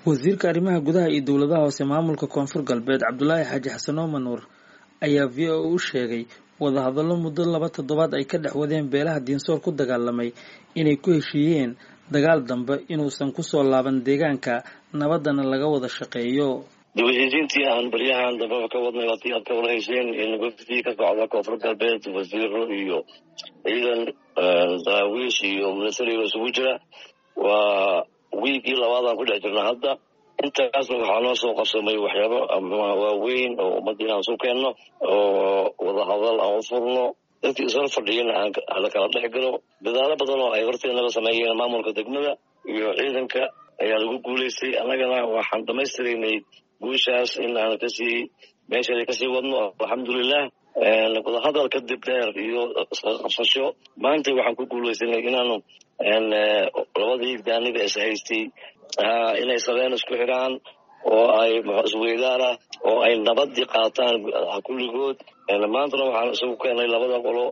wasiirka arrimaha gudaha iyo dowladaha hoose maamulka koonfur galbeed cabdulaahi xaaji xasan oomanuur ayaa v o u sheegay wadahadallo muddo laba toddobaad ay ka dhex wadeen beelaha diinsoor ku dagaalamay inay ku heshiiyeen dagaal dambe inuusan kusoo laaban deegaanka nabaddana laga wada shaqeeyo dib heshiisiintii aan baryahan dambeba ka wadnay watii aad ka warhayseen in wafdii ka socda koonfur galbeed wasiiro iyo ciidan daraawiish iyo milatariga isugu jira waa wiigii labaadaan ku dhex jirna hadda intaasna waxaa noo soo qabsamay waxyaabo waaweyn oo ummadda inaan isu keenno oo wadahadal aan u furno dadkii isla fadhiyana aan la kala dhex galo dadaalo badan oo ay horteenaba sameeyeen maamulka degmada iyo ciidanka ayaa lagu guulaystay annagana waxaan dhamaystiraynay guushaas in aan kasii meesheeda kasii wadno alxamdulilah wadahadal kadib dheer iyo isqabsasho maanta waxaan ku guulaysanay inaanu labadii gaaniba is haystay inay sabeen isku xidhaan oo ay isweydaana oo ay nabadii qaataan kulligood maantana waxaan isugu keenay labada qolo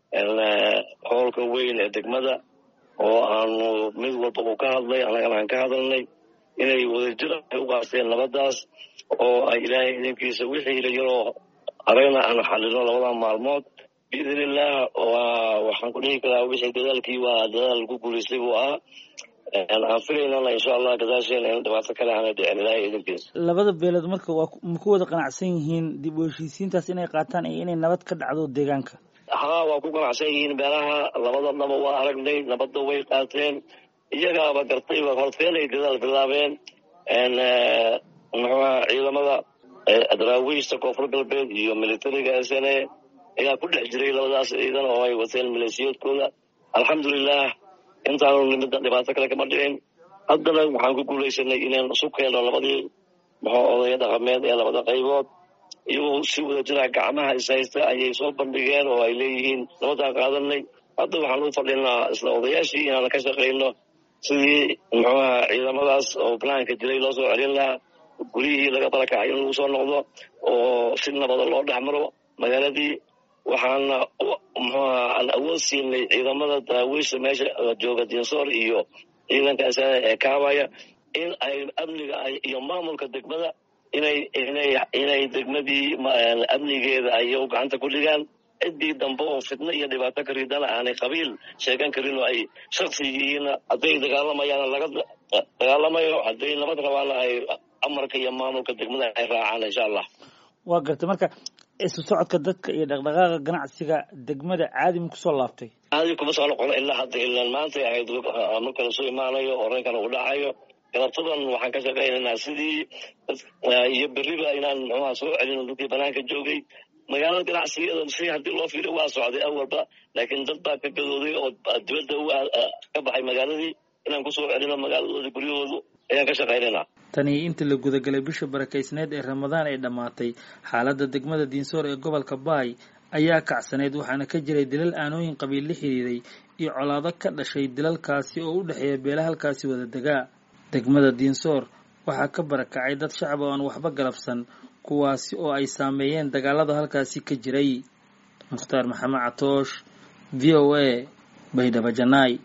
hoolka weyn ee degmada oo aanu mid walba uu ka hadlay annagana aan ka hadalnay inay wadajir ay u qaasteen nabadaas oo ay ilaahay idinkiisa wixii la yaroo aragna aan xalino labada maalmood biidn illah waxaan ku dhihi karaa wixii dadaalkii waa dadaal ku guulaystay buu ahaa aan filaynana insha allah gadaasheena in dhibaato kale aana dhicin ilaahay idinkiisa labada beelood marka waa ma ku wada qanacsan yihiin dib u heshiisiintaas inay qaataan iyo inay nabad ka dhacdo deegaanka haa waa ku qanacsan yihiin beelaha labadadaba waa aragnay nabadda way qaateen iyagaaba gartayba horteenay dadaal bilaabeen muxuuaha ciidamada daraawiishta koonfur galbeed iyo militariga s n a ayaa ku dhex jiray labadaas ciidan oo ay wateen maleesiyoodkooda alxamdulilah intaanu nimida dhibaato kale kama dhicin haddana waxaan ku guulaysanay inaan isu keenno labadii muxuu odaya dhaqameed ee labada qaybood iyagoo si wada jira gacmaha ishaysta ayay soo bandhigeen oo ay leeyihiin nabadaan qaadanay hadda waxaan u fadhinaa isla odayaashii inaan ka shaqayno sidii muxuuaha ciidamadaas oo banaanka jiray loo soo celin lahaa guryihii laga barakacay in lagu soo noqdo oo si nabada loo dhex maro magaaladii waxaana muxuuaha aan awood siinay ciidamada daraawiisha meesha jooga dinsoor iyo ciidanka asana ee kaabaya in ay amniga iyo maamulka degmada inay inay inay degmadii amnigeeda ay gacanta ku dhigaan ciddii dambe oo fitno iyo dhibaato ka ridana aanay qabiil sheegan karin oo ay shaksi yihiin hadday dagaalamayaana laga dagaalamayo hadday nabad rabaana ay amarka iyo maamulka degmada ay raacaan insha allah waa gartay marka isu socodka dadka iyo dhaqdhaqaaqa ganacsiga degmada caadi ma kusoo laabtay caadi kuma soo noqono ilaa hadda ilaan maantay ahayd marka lasoo imaanayo oo rankan uu dhacayo galabtadan waxaan ka shaqaynaynaa sidii iyo beriba inaan muxuuha soo celino dadkii banaanka joogay magaalada ganacsigeeda si haddii loo fiiriyo waa socday awalba laakiin dad baa ka gadooday oo dibadda ka baxay magaaladii inaan kusoo celino magaaladooda guryahoodu ayaan ka shaqaynaynaa tani inta la gudagalay bisha barakaysneed ee ramadaan ay dhammaatay xaaladda degmada diinsoor ee gobolka baay ayaa kacsaneyd waxaana ka jiray dilal aanooyin qabiil la xiriiray iyo colaado ka dhashay dilalkaasi oo u dhexeeya beela halkaasi wada degaa degmada diinsoor waxaa ka barakacay dad shacab oo aan waxba galabsan kuwaasi oo ay saameeyeen dagaalada halkaasi ka jiray mukhtaar maxamed catoosh v o a baydhabo janaay